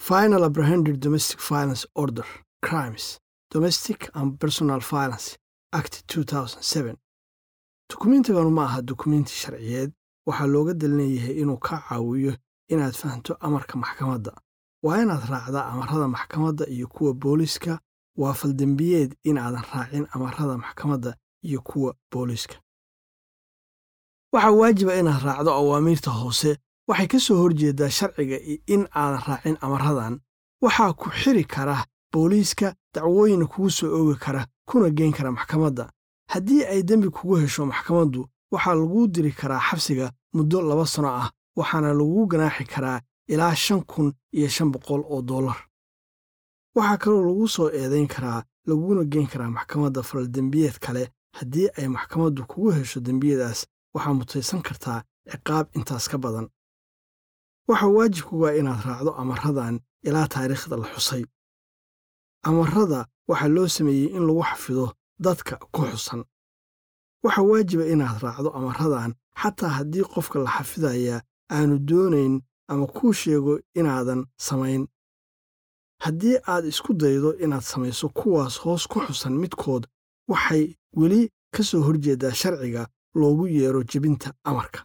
final apprehended domestic violence order crimes domestic and personal violence act dukumentiganu ma aha dukumenti sharciyeed waxaa looga dalinayahay inuu ka caawiyo inaad fahanto amarka maxkamadda waa inaad raacdaa amarada maxkamadda iyo kuwa booliiska waa faldembiyeed inaadan raacin amarada maxkamadda iyo kuwa booliiska waxaa waajiba inaad raacdo awaamiirta hoose waxay ka soo horjeedaa sharciga in aadan raacin amaradan waxaa ku xiri kara booliiska dacwooyina kugu soo oogi kara kuna geyn kara maxkamadda haddii ay dembi kugu hesho maxkamaddu waxaa laguu diri karaa xabsiga muddo laba sano ah waxaana lagugu ganaaxi karaa ilaa shan kun iyo shan boqol oo dollar waxaa kaloo lagu soo eedayn karaa laguna geyn karaa maxkamadda faldembiyeed kale haddii ay maxkamaddu kugu hesho dembiyadaas waxaa mutaysan kartaa ciqaab intaas ka badan waxaa waajibkugaa inaad raacdo amaradan ilaa taariikhda la xusay amarada waxaa loo sameeyey in lagu xafido dadka ku xusan waxaa waajiba inaad raacdo amaradan xataa haddii qofka la xafidayaa aanu doonayn ama kuu sheego inaadan samayn haddii aad isku daydo inaad samayso kuwaas hoos ku xusan midkood waxay weli ka soo horjeedaa sharciga loogu yeero jebinta amarka